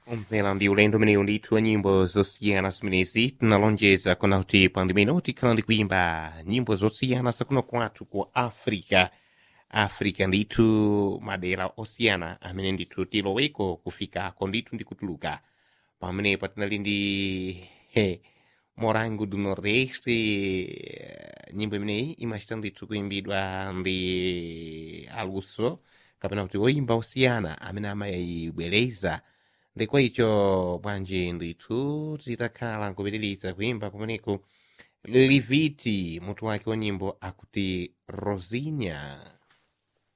Omvera ndi ulendo umene ndithu wa nyimbo zosiyana zimenezi tinalonjeza kuna kuti pa ndimene tikhala ndi kuimba nyimbo zosiyana zakuno kwathu ku africa africa ndithu madera osiyana amene ndithu tiloweko kufikako ndithu ndi kutuluka pamenepa tinali ndi he, morango do nordeste eh, nyimbo imeneyi imachita ndithu kuimbidwa ndi aluso kapena kuti oimba osiyana amene amayibwereza ndikwa icho bwanji ndithu titakhala nkupitiriza kuimba kumeneku liviti mutu wake wa nyimbo akuti rosinya